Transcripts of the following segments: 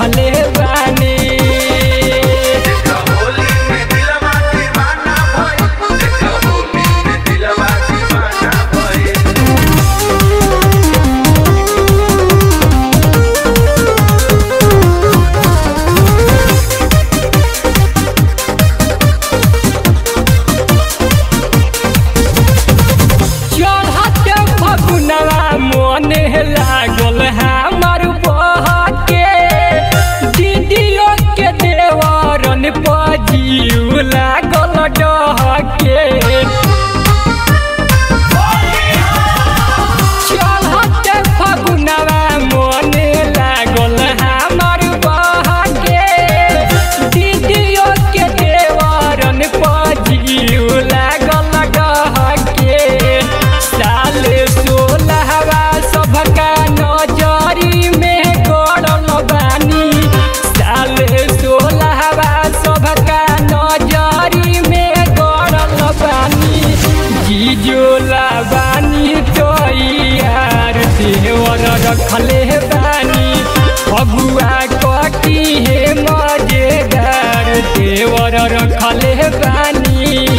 रखले बानी देखा होली में दिलवा दीवाना भइल देखा होली में दिलवा दीवाना भइल चढ़त फगुनवा मन लागल हमर बहके दीदियो के देवरन पजीव लागल डहके चढ़त फगुनवा मन लागल हमर बहके दीदियो के देवरन पजीव लागल डहके साल सोलहवा सबका नजरी में गड़ल बानी साल सोलहवा सबका नजरी में गड़ल बानी जीजोला बानी तैयार देवर रखले बानी फगुआ कटी हे मजेदार देवर रखले बानी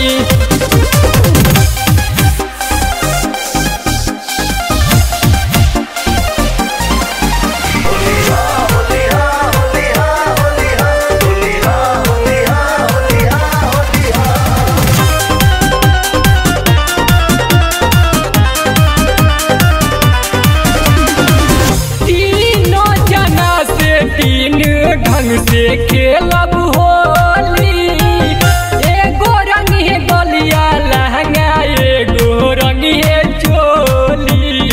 तीनों जना से तीन ढंग से खेलब होली एगो रंग है गलिया लहंगा एगो रंग है चोली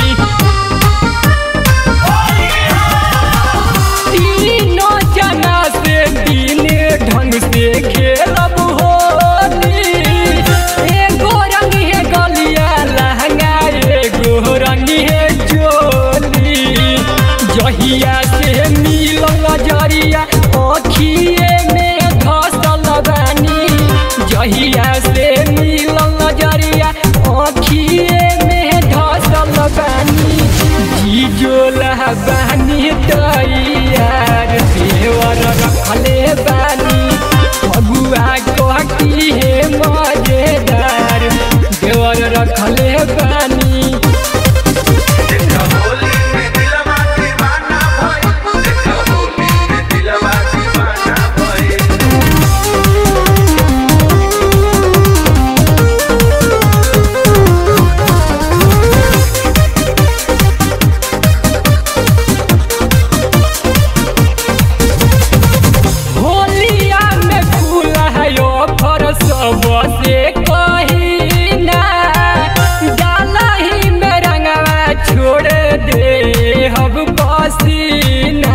तीनों जना से तीन ढंग से खेलब होली एगो रंग है गलिया लहंगा एगो रंग है चोली जहिया से मिलल जरिया अखिए में धसल बानी जहिया से मिलल जरिया अखिए में धसल बानी जीजोला बानी तैयार देवर रखले बानी फगुआ कटी हे मजेदार देवर रखले बानी देखा होली में दिलवा दीवाना भइल देखा होली में दिलवा दीवाना भइल होलिया में खुला है ऑफर सब से कही ना डाला ही में रंगवा छोड़ दे अब पसीना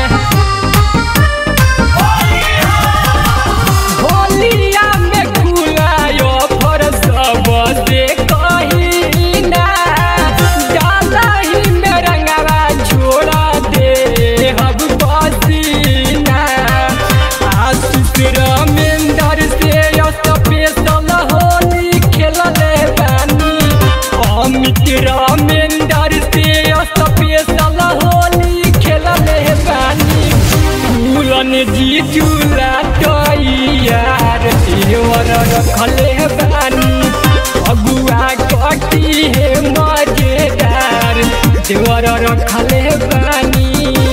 होलिया में खुला ऑफर सब से कही ना डाला ही में रंगवा छोड़ दे अब पसीना आशीष रमेंदर से स्पेशल होली खेलले बानी अमित रमेंदर से स्पेशल होली खेलले बानी फूलन जी झूला तैयार देवर रखले बानी अगुआ कटी हे मजेदार देवर रखले बानी